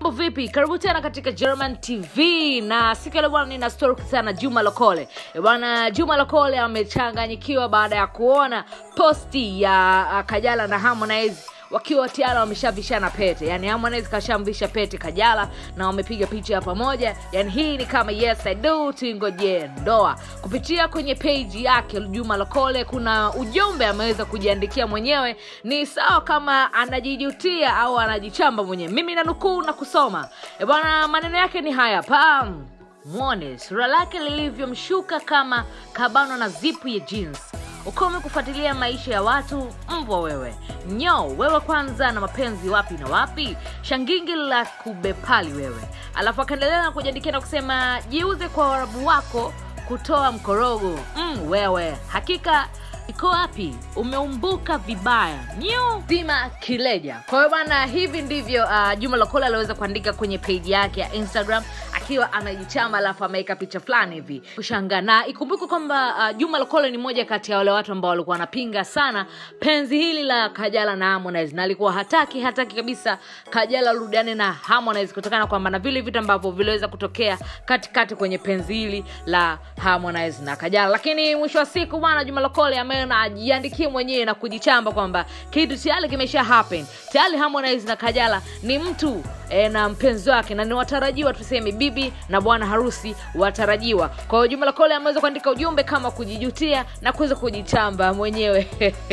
mambo vipi karibu tena katika german tv na siku ya leo bwana nina story kuhusiana na juma lokole Eh, bwana juma lokole amechanganyikiwa baada ya kuona posti ya uh, kajala na harmonize wakiwa tayari wameshavishana pete yani harmonize kashamvisha pete kajala na wamepiga picha ya pamoja yani hii ni kama yes i do tuingojee ndoa kupitia kwenye page yake juma lokole kuna ujumbe ameweza kujiandikia mwenyewe ni sawa kama anajijutia au anajichamba mwenyewe mimi nanukuu na kusoma E bwana maneno yake ni haya pam mwone sura lake lilivyomshuka kama kabano na zipu ya jeans ukome kufuatilia maisha ya watu mbwa wewe nyo wewe kwanza na mapenzi wapi na wapi shangingi la kubepali wewe alafu akaendelea na kujiandikia na kusema jiuze kwa warabu wako kutoa mkorogo mm, wewe hakika iko wapi umeumbuka vibaya nyu zima kileja kwa hiyo bwana hivi ndivyo uh, juma lokola aliweza kuandika kwenye peji yake ya instagram akiwa amejichama alafu ameweka picha fulani hivi kushangaa na ikumbuke kwamba uh, juma lokole ni moja kati ya wale watu ambao walikuwa wanapinga sana penzi hili la kajala na harmonize na alikuwa hataki hataki kabisa kajala rudiane na harmonize kutokana kwamba na vile vitu ambavyo viliweza kutokea katikati kwenye penzi hili la harmonize na kajala lakini mwisho wa siku bwana juma lokole ameona ajiandikie mwenyewe na kujichamba kwamba kitu tayari kimesha happen tayari harmonize na kajala ni mtu e, na mpenzi wake na ni watarajiwa tuseme bibi na bwana harusi watarajiwa kwa hiyo juma lokole ameweza kuandika ujumbe kama kujijutia na kuweza kujichamba mwenyewe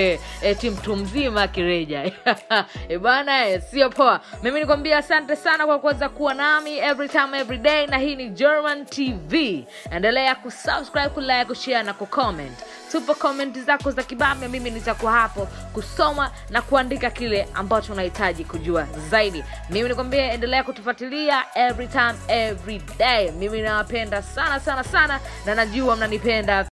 eti mtu mzima kireja e bana eh, sio poa mimi nikwambia asante sana kwa kuweza kuwa nami every time every day na hii ni german tv endelea kusubscribe kulike kushare na kucomment tupo komenti zako za kibambe mimi nitakuwa hapo kusoma na kuandika kile ambacho unahitaji kujua zaidi mimi nikwambia endelea kutufuatilia every time every day mimi nawapenda sana sana sana na najua mnanipenda